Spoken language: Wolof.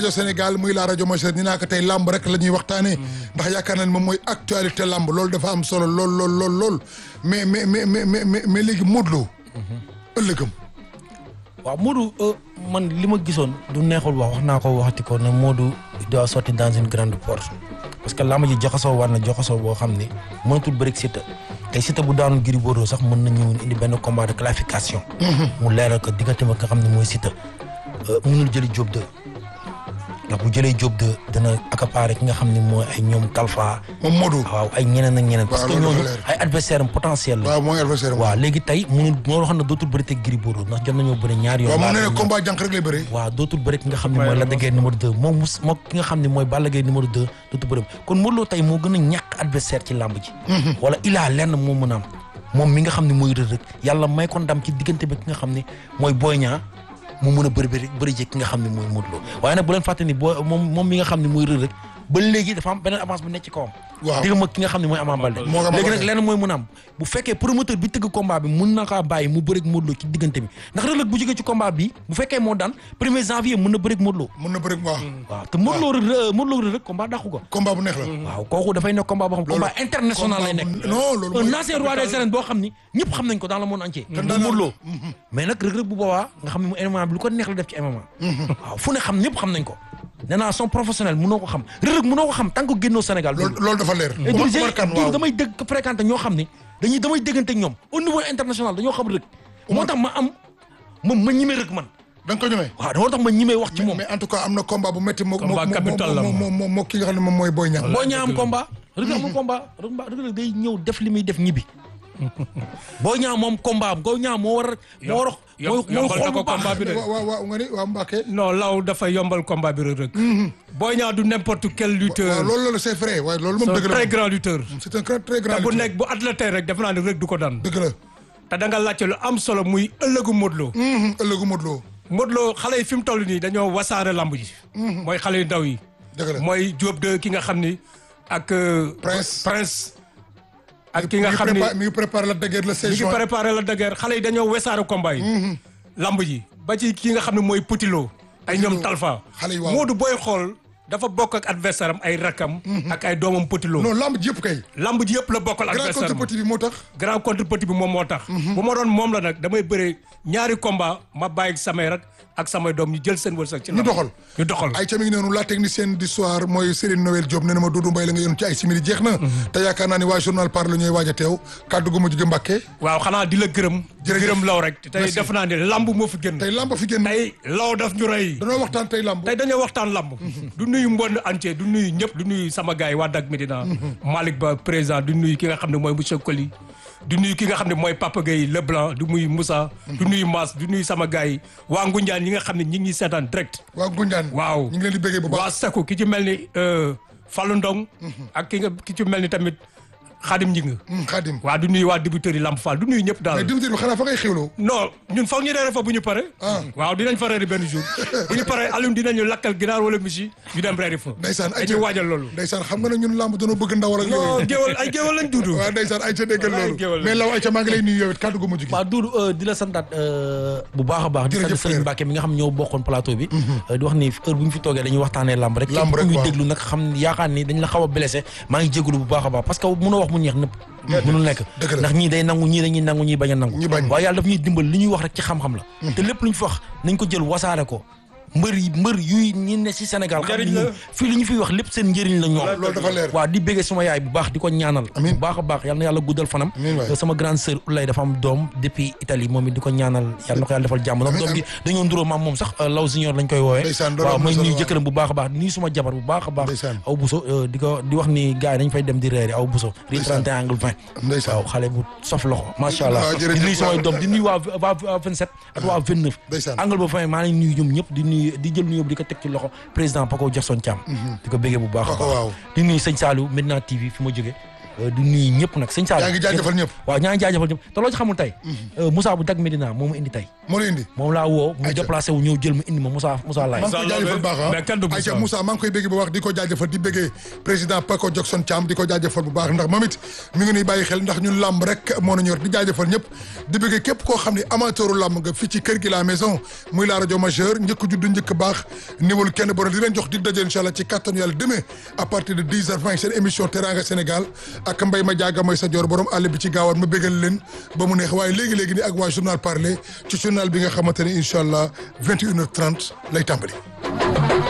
rajo Sénégal muy la rajo majeure ni naa ko tey làmb rek la ñuy waxtaanee ndax yaakaar naa ne moom mooy actualité làmb loolu dafa am solo lool lool lool lool mais mais mais mais mais mais léegi Modou Lo ëllëgam waaw Modou man li ma gisoon du neexul wax wax naa ko waxati ko ne Modou doit sortir dans une grande porte parce que làmb ji joxasoo war na joxasoo boo xam ne mënatul bëri Siteu tey Siteu bu daanu Gris Bordeaux sax mën nañu indi benn combat de clarification. mu leeral ko diggante ma nga xam ne mooy Siteu mënul jëli Diop 2 ndax bu jëlee Diop 2 dana accaparer ki nga xam ne mooy ay ñoom Talfa. moom Modou. waaw ay ñeneen ak ñeneen. parce que loolu dafa ñooñu leer. ay adversaire am potentiel la. waaw mooy adversaire waaw léegi tey mënul moo xam ne dootul bëri te Gris Bordeaux ndax jot nañoo bëri ñaari yoon. waaw moom nee na laata combat jànq rek lay bëri waaw dootul bëri ki nga xam ne mooy Lac de Guiers numéro 2 moom mus moo ki nga xam ne mooy Balla Gaye numéro 2 dootul bëri kon Modou Lo tey moo gën a ñàkk adversaire ci làmb ji wala ilaa lenn moo mën a am moom mi nga xam ne mooy Reug Reug yàlla may ko ndam ci diggante bi ki nga xam ne mooy Boy Niang mu mën a bëri bëri bëri ji ki nga xam ne mooy Modou Lo waaye nag bu leen fàtte ni boo moom moom mi nga xam ne mooy Reug Reug ba léegi dafa am beneen avance bu nekk ci kawam waaw digga ma ki nga xam ne mooy Ama Baldé moo ko Ama léegi nag Baldé. lenn mooy mën a am bu fekkee promoteur bi tëgg combat bi mun na kaa bàyyi mu bëreeg Modou Lo ci diggante bi ndax Reug Reug bu jógee ci combat bi bu fekkee moo daan premier janvier mën na bëreeg Modou Lo mën na bëri waaw waaw te Modou Lo Reug Modou Lo Reug Reug combat dàqu ko combat bu neex la waaw kooku dafay nekk combat boo xam combat international lay nekk non loolu un mooy ancien roi des arènes boo xam ni ñëpp xam nañ ko dans le monde entier daan muy Modou Lo mais nag Reug Reug bu boobaa nga xam ne mu MMA bi lu ko neex la def ci MMA waaw fu ne xam ñëpp xam nañ ko nee naa son professionnel mënoo ko xam Reug Reug mënoo ko xam tant que génnoo Sénégal loolu loolu dafa leer et Omar du Kane waaw damay dégg fréquenté ñoo xam ne dañuy damay déggante ak ñoom au niveau international dañoo xam Reug moo tax ma am ma ma ñime Reug man da nga ko ñemee waaw moo tax ma ñimee wax ci moom mais en tout cas am na combat bu métti moo moo Combat capital la moo moo moo moo ki nga xam ne moom mooy Boy Niang boo ñaa am combat Reug Reug amul combat Reug Reug day ñëw def li muy def ñibbi boo ñaa moom combat am boo ñaa moo war a moo war a Yom- mooy mooy yombal xool na bu ko baax combat bi de. waaw waaw waaw nga ni waaw Mbacke non law dafa yombal combat bi Reug Reug Boy Niang du n'importe quel waaw lutteur loolu loolu c'est vrai waaye loolu moom c'est un dëgg la très grand lutteur c'est un très très grand te bu lutteur. nekk bu athlète rek defe naa ne Reug du ko daan dëgg la te da nga laajte lu am solo muy ëllëgu Modou Lo Mhm, ëllëgu Modou Lo Modou Lo xale yi fi mu toll nii dañoo wasaare lamb ji mooy xale yu ndaw yi dëgg la mooy Diop de ki nga xam ni ak euh, Prince. Prince ak ki mi nga ngi xam ni prépa- mi ngi préparé la dëgër la mi ngi 16 juin préparé la dëgër xale yi dañoo wesaare combat yi lamb ji ba ci ki nga xam ne mooy Petit Lo ay ñoom Lo. Talfa Xale yi waaw. Modou booy xool dafa bokk ak adversaire am ay rakam ak ay doomam Petit Lo non lamb ji yëpp kay lamb ji yëpp la bokkal grand adversaire contre am petit bi moo tax grand contre petit bi moom moo tax bu ma doon moom la nag damay bëre ñaari combat ma bàyyi samay rak ak samay doom ñu jël seen wërsëg ci ñu lamb. doxal ñu doxal ay ca mi ngi noonu la technicienne du soir mooy Céline Noël Diop nee na ma Doudou Mbaye la nga yoon ci ay simili jeex na te yaakaar naa ni waa journal parle ñooy waaj a teew kàddu gu mujj gi Mbàkke waaw xanaa di la gërëm Jërëjëf. gërëm law rek tey Merci. def naa ne lamb moo fi gën tey lamb fi génn tey law daf ñu rey danoo waxtaan tey lamb tey dañoo waxtaan lamb du nuyu mbond entier du nuyu ñëpp du nuyu sama gars yi waa Dak Médina Malick Ba président du nuyu ki nga xam ne mooy monsieur Koli du nuyu ki nga xam ne mooy Papa Gueye Leblanc du nuyu Moussa du nuyu Mass du nuyu sama gars yi waa Ngunjaan ñi nga xam ne ñi ngi seetaan direct waa Gunjaan waaw ñu ngi leen di bëggee bu baax waa Sakku ki ci mel ni euh, Fallou Ndong ak ki nga ki ci mel ni tamit Khadim Njing Hmm, Khadim waa du nuyu waa débuteurs yi Lamp Fall du nuyu ñëpp mais daal dimtir bi xanaa fa ngay xewloo non ñun foog ñu reere fa bu ñu pare Ah. waaw dinañ fa reeri benn jour bu ñu pare Alioune dinañu lakkal ginaar wala misi ñu dem reeri fa ndeysaan ay dañuy waajal loolu ndeysaan xam nga ne ñun lamb dañoo bëgg ndawal ak non yooyu géwal ay géwal lañ duudu waaw ndeysaan ay ca déggal Wallaay loolu géwal. mais law ay ca maa ngi lay nuyu yow it kàddu gu mujj gi waaw Doudou di la santaat bu baax a baax di sant Jërëjëf Serigne frère. Mbacke mi nga xam ñoo bokkoon plateau bi euh, di wax ni heure bu ñu fi toogee dañuy waxtaanee lamb rek Lamb rek, képp ku ñuy waaw. déglu nag xam yaakaar ni dañ la xaw a blessé maa ngi jégalu bu baax a baax parce que mënoo wax mu neex nëpp mënul nekk Dëgg la. ndax ñii day nangu ñii dañuy nangu ñii bañ a nangu Ñi bañ. waaye yàlla daf ñuy dimbal li ñuy wax rek ci xam-xam la te lépp lu ñu fi wax nañ ko jël wasaare ko mbër yi mbër yuy ñi ne si Sénégal xam Njëriñ ni la. fii li ñu fiy wax lépp seen njëriñ la ñoom loolu dafa leer waaw di béggee suma yaay bu baax di ko ñaanal Amiin. bu baax a baax yal na yàlla guddal fanam Amiin waay. sama grande sœur Ulay dafa am doom depuis Italie moom it di ko ñaanal yàlla na ko yàlla defal jàmm ndax Amiin, doom gi dañoo nduróo maam moom sax law junior lañ koy woowee Ndeysaan, loolu waaw am na may solo, nuyu waaw. jëkkëram bu baax a baax di nuyu suma jabar bu baax a baax Ndeysaan. aw buso euh, di ko di wax ni gars yi dañ fay dem di reeri aw buso ri Ndeysaan. 31 angle 20 Ndeysaan. waaw xale bu sof loxo macha allah waaw, jërëjëf, di nuyu samay waaw. doom di nuyu waa waa waa 27 ak waa 29 Ndeysaan. angle ba 20 maa ngi nuyu ñoom ñëpp di nuyu di jël nuyu di ko teg ci loxo président Paco Jackson Thiam di ko béggee bu baax a Paco, baax waaw. di nuyu sëñ Saliou Medina TV fi ma jógee di nuyu ñëpp nag sëñ Sall yaa ngi jaajëfal ñëpp. waaw ñaa ngi jaajëfal ñëpp te loo ci xamul tey Moussa bu Dak Médina moo ma indi tey moo la indi moom laa woo mu Ayca. déplacé wu ñëw jël ma indi ma Moussa Moussa Laye maa ngi koy jaajëfal baax ah mais kenn du Moussa. Aïcha Moussa maa ngi koy bégg bu baax di ko jaajëfal di béggee président Paco Jackson Thiam di ko jaajëfal bu baax ndax moom it mi ngi nuy bàyyi xel ndax ñun làmb rek moo na ñor di jaajëfal ñëpp di béggee képp koo xam ne amateuru làmb nga fii ci kër gi la maison muy la rajo majeur njëkk judd njëkk baax niwul kenn borom di leen jox dig daje incha allah ci kattanu yàlla demain à partir de 10 heures 20 seen émission Teranga Sénégal ak mbay ma jaaga may sa joor borom àll bi ci gaawaan ma bégal leen ba mu neex waaye léegi-léegi ni ak waa journal parler ci journal bi nga xamante ne incha allah 21 heures 30 lay tàmbali